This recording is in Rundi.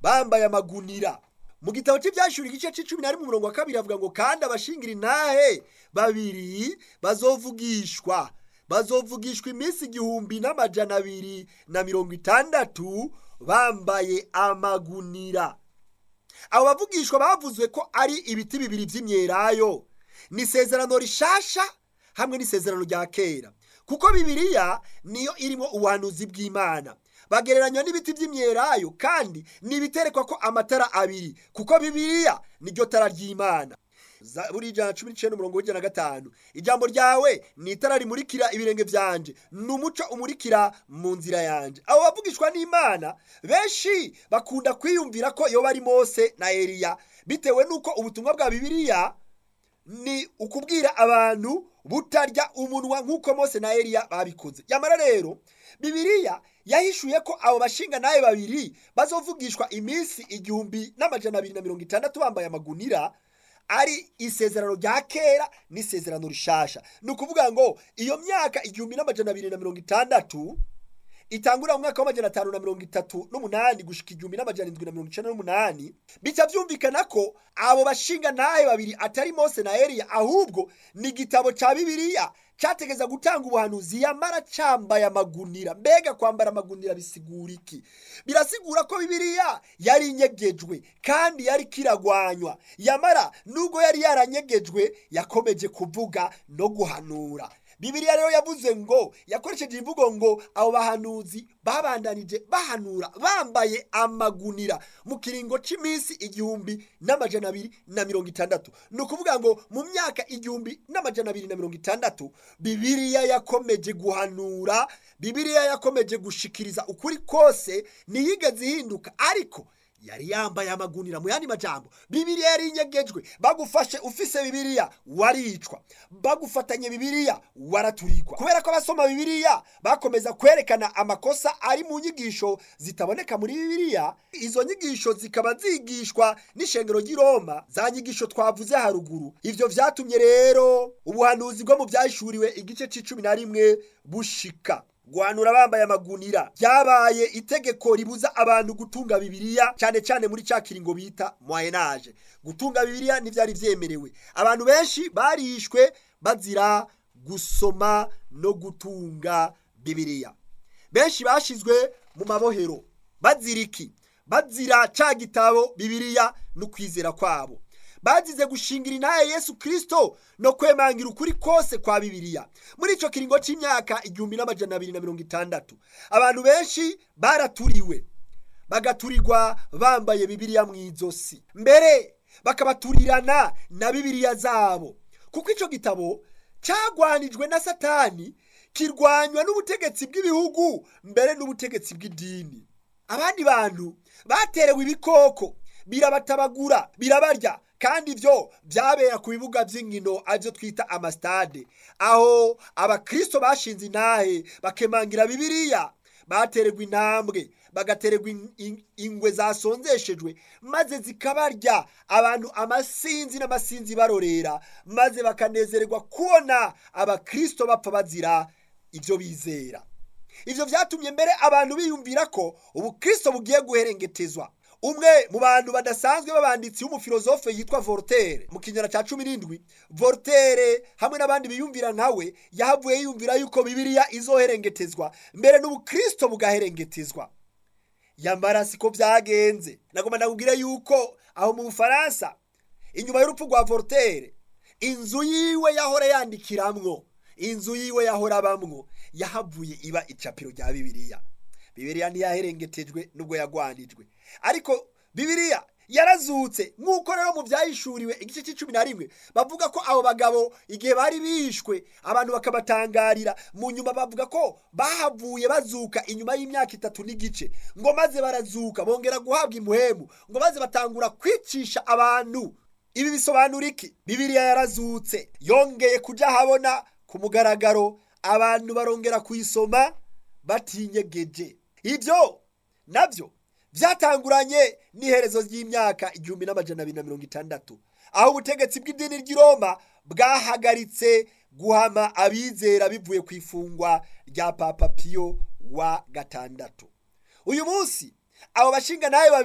bambaye amagunira mu gitabo cy'ibyashuri igice c'icumi na rimwe umurongo wa kabiri avuga ngo kandi abashingira intahe babiri bazovugishwa bazovugishwa iminsi igihumbi n'amajana abiri na mirongo itandatu bambaye amagunira abo bavugishwa bavuzwe ko ari ibiti bibiri by'imyelayo ni isezerano rishasha hamwe n'isezerano rya kera kuko bibiliya niyo irimo ubuhanuzi bw'imana bagereranywa n'ibiti by'imyelayo kandi ntibiterekwa ko amatara abiri kuko bibiliya niryo tara ry'imana buri ijana cumi n'icyenda umurongo w'ijana na gatanu ijambo ryawe ni itara rimurikira ibirenge byanje ni umuco umurikira mu nzira yanjye abo bavugishwa n'imana benshi bakunda kwiyumvira ko iyo bari mose na eliya bitewe n'uko ubutumwa bwa bibiliya ni ukubwira abantu butarya umunwa nk'uko mose na eliya babikoze yamara rero bibiliya yahishuye ko abo bashinga nawe babiri bazovugishwa iminsi igihumbi n'amajana abiri na mirongo itandatu bambaye amagunira ari isezerano rya kera n'isezerano rishasha ni ukuvuga ngo iyo myaka igihumbi n'amajana abiri na mirongo itandatu itangurira mu mwaka w'amajana atanu na mirongo itatu n'umunani gushika igihumbi n'amajana indwi na mirongo icenda n'umunani bica byumvikana ko abo bashinga ntahe babiri atari mose na eliya ahubwo ni igitabo ca bibiliya categeza gutanga ubuhanuzi yamara cambaye amagunira mbega kwambara amagunira bisigura iki birasigura ko bibiliya yari inyegejwe kandi yari kiragwanywa yamara nubwo yari yaranyegejwe yakomeje kuvuga no guhanura bibiliya rero yavuze ngo yakoresheje imvugo ngo abo bahanuzi babandanije bahanura bambaye amagunira mu kiringo cy'iminsi igihumbi n'amajana abiri na mirongo itandatu ni ukuvuga ngo mu myaka igihumbi n'amajana abiri na mirongo itandatu bibiliya yakomeje guhanura bibiliya yakomeje gushikiriza ukuri kose ntiyigeze ihinduka ariko yari yambaye amagunira mu yandi majambo bibiliya yari inyegejwe bagufashe ufise bibiliya waricwa bagufatanye bibiliya waraturikwa kubera ko abasoma bibiliya bakomeza kwerekana amakosa ari mu nyigisho zitaboneka muri bibiliya izo nyigisho zikaba zigishwa n'ishengero ry'i roma za nyigisho twavuze haruguru ivyo vyatumye rero ubuhanuzi bwo mu vyahishuriwe igice c'icumi na rimwe bushika guhanura bambaye amagunira byabaye itegeko ribuza abantu gutunga bibiliya cyane cyane muri cya kiringo bita moyenage gutunga bibiliya ntibyari byemerewe abantu benshi barishwe bazira gusoma no gutunga bibiliya benshi bashizwe mu mabohero bazira iki bazira cya gitabo bibiliya no kwizera kwabo bazize gushingira intaye yesu kirisito no kwemangira ukuri kose kwa bibiliya muri icyo kiringo cy'imyaka igihumbi n'amajana abiri na mirongo itandatu abantu benshi baraturiwe bagaturirwa bambaye bibiliya mu izosi mbere bakabaturirana na bibiliya zabo kuko icyo gitabo cyagwanijwe na satani kirwanywa n'ubutegetsi bw'ibihugu mbere n'ubutegetsi bw'idini abandi bantu baterewe ibikoko birabatabagura birabarya kandi ibyo byabera ku bibuga by'inkino aribyo twita amasitade aho abakristo bashinze intahe bakemangira bibiliya batererwa intambwe bagatererwa ingwe zasonzeshejwe maze zikabarya abantu amasinzi n'amasinzi barorera maze bakanezererwa kubona abakristo bapfa bazira ibyo bizera ibyo byatumye mbere abantu biyumvira ko ubukristo bugiye guherengetezwa umwe mu bantu badasanzwe b'abanditsi w'umufilozofe yitwa Voltaire mu kinyana cya cumi n'indwi Voltaire hamwe n'abandi biyumvira nkawe yahavuye yiyumvira yuko bibiliya izoherengetezwa mbere n'ubukristo bugaherengetezwa yambara siko byagenze nagomba ndakubwire yuko aho mu bufaransa inyuma y'urupfu rwa Voltaire inzu yiwe yahora yandikiramwo inzu yiwe yahora abamwo yahavuye iba icapiro rya bibiliya bibiliya ntiyaherengetejwe nubwo yagwanijwe ariko bibiliya yarazutse nk'uko rero mu byayishuriwe igice cy'icumi na rimwe bavuga ko abo bagabo igihe bari bishwe abantu bakabatangarira mu nyuma bavuga ko bahavuye bazuka inyuma y'imyaka itatu n'igice ngo maze barazuka bongera guhabwa imuhemu ngo maze batangura kwicisha abantu ibi bisobanura iki bibiliya yarazutse yongeye kujya ahabona ku mugaragaro abantu barongera kuyisoma batinyegeje ibyo nabyo byatanguranye n'iherezo ry'imyaka igihumbi n'amajana abiri na mirongo itandatu aho ubutegetsi bw'idini ry'i Roma bwahagaritse guhama abizera bivuye ku ifungwa rya papa piyo wa gatandatu uyu munsi abo bashinga nawe